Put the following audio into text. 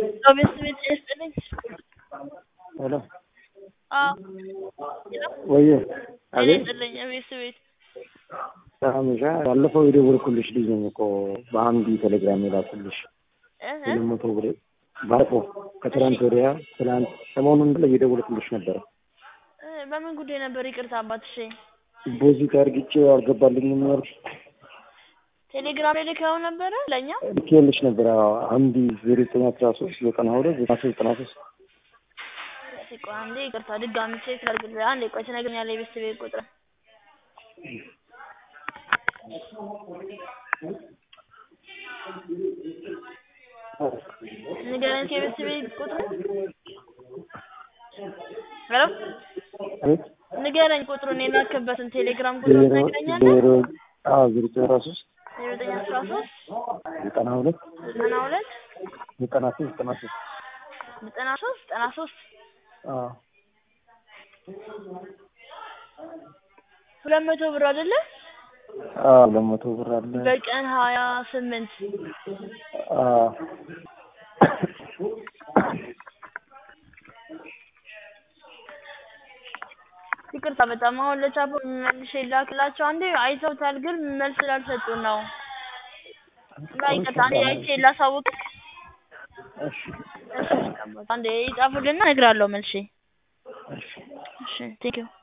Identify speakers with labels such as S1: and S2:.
S1: በቤት ቤት ይስጥልኝ።
S2: ሄሎ
S1: አዎ
S2: ወየ
S1: እኔ
S2: አቤት
S1: ይስጥልኝ። ቤት ቤት
S2: ሰላምሻ ባለፈው የደወልኩልሽ ልጅ ነኝ እኮ በአንድ ቴሌግራም የላኩልሽ
S1: እህ
S2: ሁለት መቶ ብር ባለፈው ከትናንት ወዲያ ትናንት ሰሞኑን ላይ እየደወልኩልሽ ነበረ
S1: እ በምን ጉዳይ ነበር? ይቅርታ አባትሽ
S2: ዲፖዚት አድርግቼ አልገባልኝም ያልሽ
S1: ቴሌግራም ላይ ልከው ነበረ ለእኛ
S2: ልኬልሽ ነበረ አንድ ዜሮ ዘጠኝ አስራ ሶስት ዘጠና ሁለት ዘጠና ሶስት ዘጠና ሶስት
S1: እስኪ ቆይ አንዴ ይቅርታ ድጋሚ ቼክ ላድርግልህ። አንዴ ቆይ ትነግረኛለህ የቤት ቤት ቁጥር ንገረኝ የቤት ቤት ቁጥር ሄሎ
S2: አቤት
S1: ንገረኝ ቁጥሩን የላክበትን ቴሌግራም ቁጥር
S2: ዜሮ
S1: ትነግረኛለህ?
S2: ዜሮ አዎ ዜሮ ዘጠኝ አስራ ሶስት
S1: ዜሮ ዘጠኝ አስራ ሶስት
S2: ዘጠና ሁለት
S1: ዘጠና ሁለት
S2: ዘጠና ሶስት ዘጠና ሶስት
S1: ዘጠና ሶስት ዘጠና ሶስት
S2: አዎ
S1: ሁለት መቶ ብር አይደለ?
S2: አዎ ሁለት መቶ ብር አለ
S1: በቀን ሀያ ስምንት
S2: አዎ
S1: ይቅርታ በጣም አሁን ለቻፖ መልሼ ላክላቸው አንዴ አይተውታል፣ ግን መልስ ስላልሰጡን ነው። እና ይቅርታ አንዴ አይቼ ላሳውቅ።
S2: እሺ
S1: እሺ አንዴ ይጻፉልና እነግራለሁ መልሼ።
S2: እሺ
S1: እሺ ቴንኪው